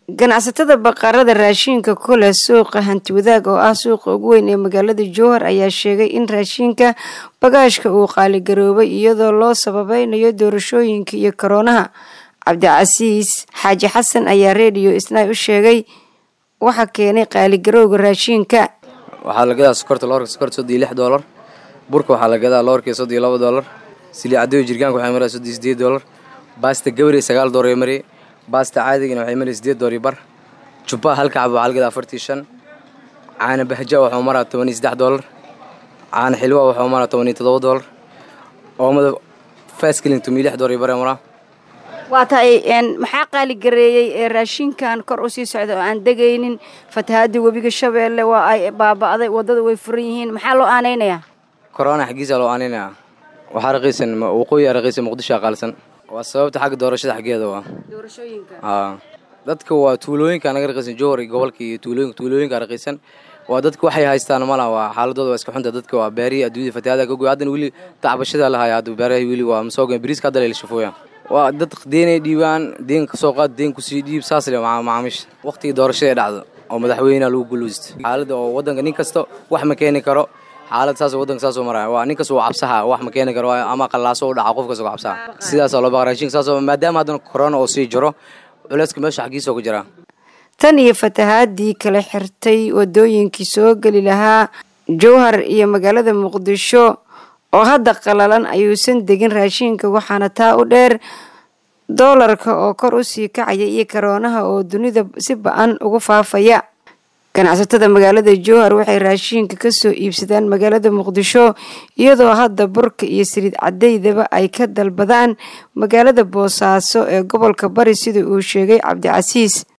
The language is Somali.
ganacsatada baqarada raashinka kule suuqa hantiwadaag oo ah suuqa ugu weyn ee magaalada jowhar ayaa sheegay in raashinka bagaashka uu qaaligaroobay iyadoo loo sababeynayo doorashooyinka iyo koroonaha cabdicasiis xaaji xasan ayaa rediyo isnaay u sheegay waxa keenay qaaligarowga raashinka waxaa la gadaa sokorta loorka sokorta soddon iyo lix doolar burka waxaa la gadaa loorkii soddon iyo laba doolar sili caddeyo jirgaanka waxay maraa soddon iyo sideed doolar baasta gabari sagaal doolar ay marayay baasta caadigana waxay marayay sideed doolar iyo bar jubbaha halka xabo waxaa la gadaa afartii shan caana bahja waxuu maraa toban iyo saddex doolar caana xilwa waxuu maraa toban iyo toddoba doolar oomada faskilin toban iyo lix doolar iyo bar maraa waa tahay maxaa qaaligareeyey ee raashinkan kor u sii socda oo aan degaynin fatahaadii webiga shabeelle waa ay baaba'day waddada way furan yihiin maxaa loo aanaynayaa korona xaggiisa loo aanaynayaa waxaa raqiisan waqooyi raqiisan muqdisho qaalsan waa sababta xagga doorashada xaggeeda waa doorashooyinka haa dadka waa tuulooyinka naga raqiisan jowhar iyo gobolka iyo tuulooyinka tuulooyinka raqiisan waa dadka waxay haystaan mala waa xaaladooda waa iska xunta dadka waa beerihi adduunyada fatahaada ka goy haddana weli tacbashada la haya hadda beeraha weli waa masoogan bariiska hadda la shafooyaan waa dad deenay dhiibaan deen kasoo qaad deen kusii dhiib saas le macaamiisha waqtigii doorashada ee dhacdo oo madaxweyneha lagu guluusta xaaladda oo waddanka nin kasta wax ma keeni karo xaalad saas waddanka saasoo maraya waa nin kasta uu cabsaha wax ma keeni karo ama qallaaso u dhaca qof kasta cabsaha sidaasaa loo baqa raashinka saasoo maadaama haddana korona oo sii jiro culayska meesha xaggiisa ku jira tan iyo fatahaadii kala xirtay wadooyinkii soo geli lahaa jowhar iyo magaalada muqdisho oo hadda qalalan ayuusan degin raashinka waxaana taa u dheer doolarka oo kor u sii kacaya iyo karoonaha oo dunida si ba-an ugu faafaya ganacsatada magaalada jowhar waxay raashinka kasoo iibsadaan magaalada muqdisho iyadoo hadda burka iyo saliid cadeydaba ay ka dalbadaan magaalada boosaaso ee gobolka bari sida uu sheegay cabdicasiis